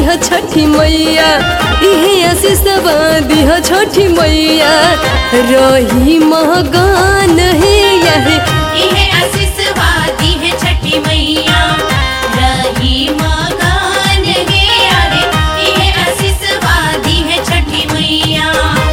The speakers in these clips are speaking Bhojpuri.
दिह छठी मैया इहे आशीषवा दिह छठी मैया रही मगन हे यहे इहे आशीषवादी है छठी मैया रही मगन गे अरे इहे आशीषवादी है छठी मैया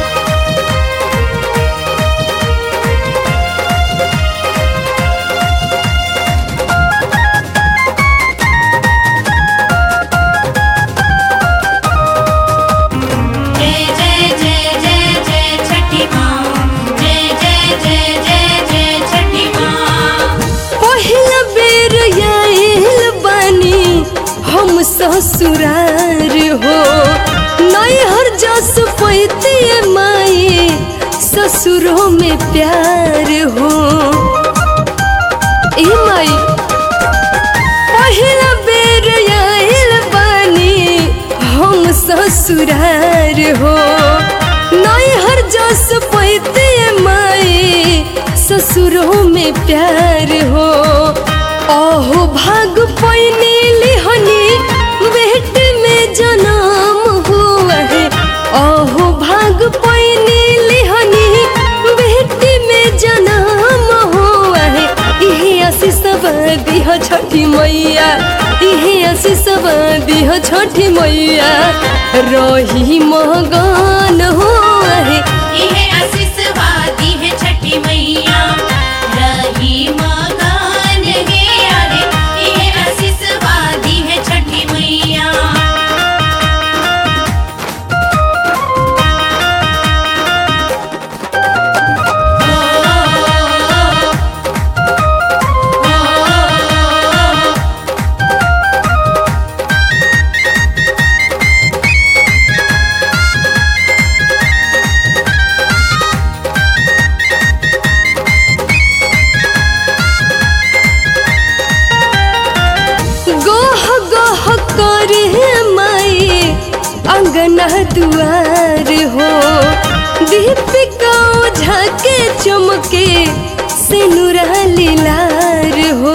जय जय जय जय जय छठी माँ जय जय जय जय जय छठी माँ पहिला बेर आयल बानी हम ससुरार हो नैहर जस पैते माए ससुरों में प्यार हो ए माई पहिला बेर आयल बानी हम ससुरार हो नैहर जस पैते माए ससुरों में प्यार हो ओहो भाग पैनी लिहनी बेट में जन्म हुआ है ओहो भाग पैनी लिहनी बेट में जन्म हुआ है इहे आशीषव दिह छठी मैया इहे आशीषव दिह छठी मैया रही मगन हुआ है इहे आशीषवादी है छठी मैया रही मगन गे अरे इहे आशीषवादी है छठी मैया गोह गोह करे माए अंगना दुआर हो दीपिका ओझा के चमके सिनुरा लीलार हो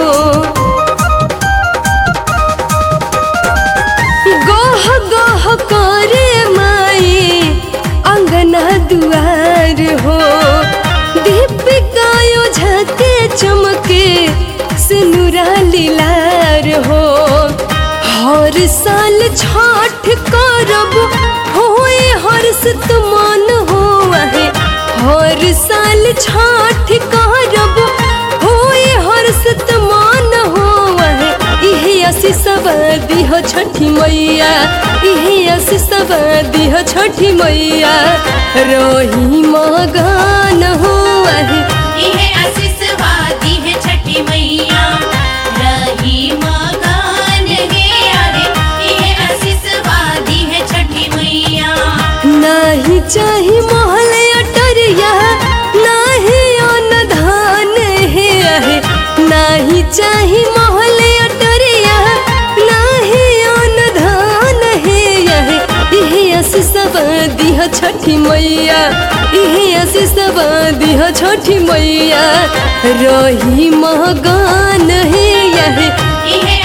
गोह गोह करे माए अंगना दुआर हो दीपिका ओझा के चमके सिनुरा लीलार हो हर साल छठ करब होए हर्षित मन हुआ है हर साल छठ करब होए हर्षित मन हुआ है इहे आशीषव दिह छठी मैया इहे आशीषव दिह छठी मैया रही मगन हुआ है इहे आशीषवादी है छठी मैया रही मगन गे अरे इहे आशीषवादी है छठी मैया नाही चाही महल अटरिया नाही अन्न धान हे आहे नाही चाही महल अटरिया नाही अन्न धान हे आहे इहे आशीषव दिह छठी मैया इहे आशीषव दिह छठी मैया रही मगन हे आहे इहे